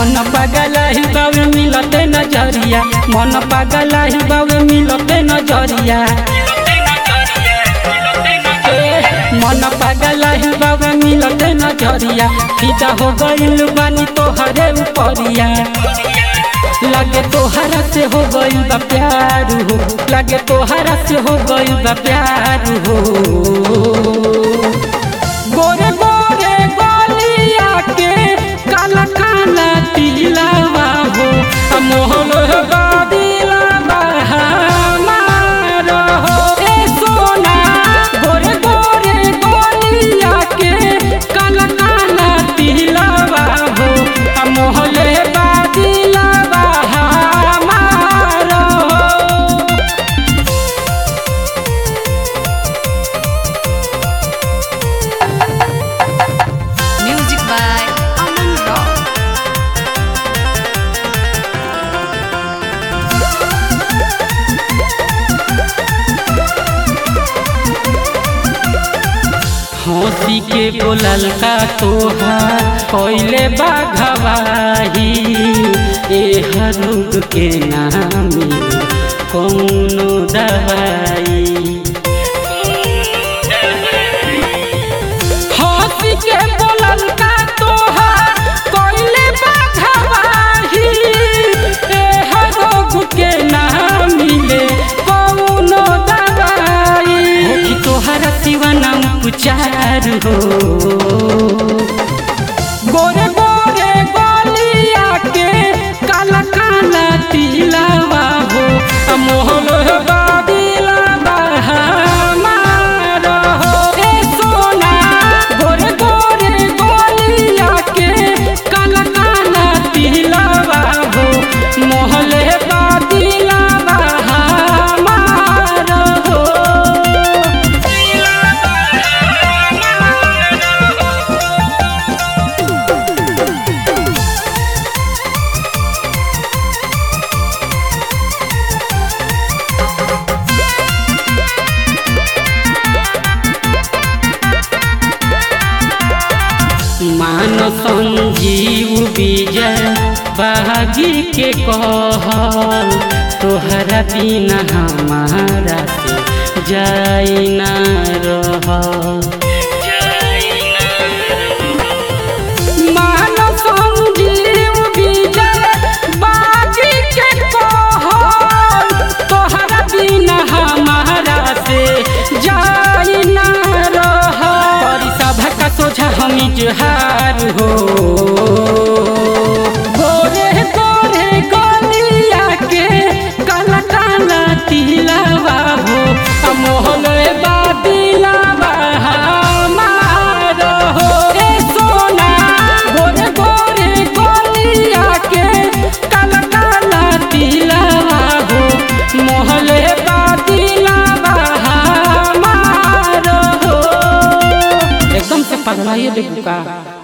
मन पागल ही बावे मिलते नजरिया मन पागल ही बावे मिलते नजरिया मन पागल ही बावे मिलते नजरिया फिदा हो गइल बानी तोहरे उपरिया लगे तोहरा से हो गइल बा प्यार हो लगे तोहरा से हो गइल बा प्यार हो गोरे गोरे गोलिया के काला काला तिलवा हो मोहन बादिलवा हमार हो ए सोना गोरे गोरे गोलिया के काला काला तिलवा हो मोहन बादिलवा हमार हो Music by Aman Rock. हंसी के बोलल का तोहार पहले बाघवाही ए हरुग के नामी कौनो दवाई हंसी के बोलल का तोहार पहले बाघवाही ए हरुग के नामी ले कौनो दवाई हो कि तोहरा सिवा नाम पुचार हो गोरे गोरे गोलिया के काला काला तिलवा हो मोहन बादिलवा हमार हो ए सोना गोरे गोरे गोलिया के काला काला तिलवा हो मोहन बादिलवा हमार हो मान संजीव विजय बागी के कहल तोहरा बिना हमारा से जाई ना रह मान संजीव विजय बागी के कहल तोहरा बिना हमारा से जाई ना रह करी सभा का सोझा हम इजहार हो गोरे गोरे गोलिया के काला काला तिलवा हो मोहन बादिलवा हमार हो ए सोना गोरे गोरे गोलिया के काला काला तिलवा हो मोहन बादिलवा हमार हो एकदम से पगलाइए देखू का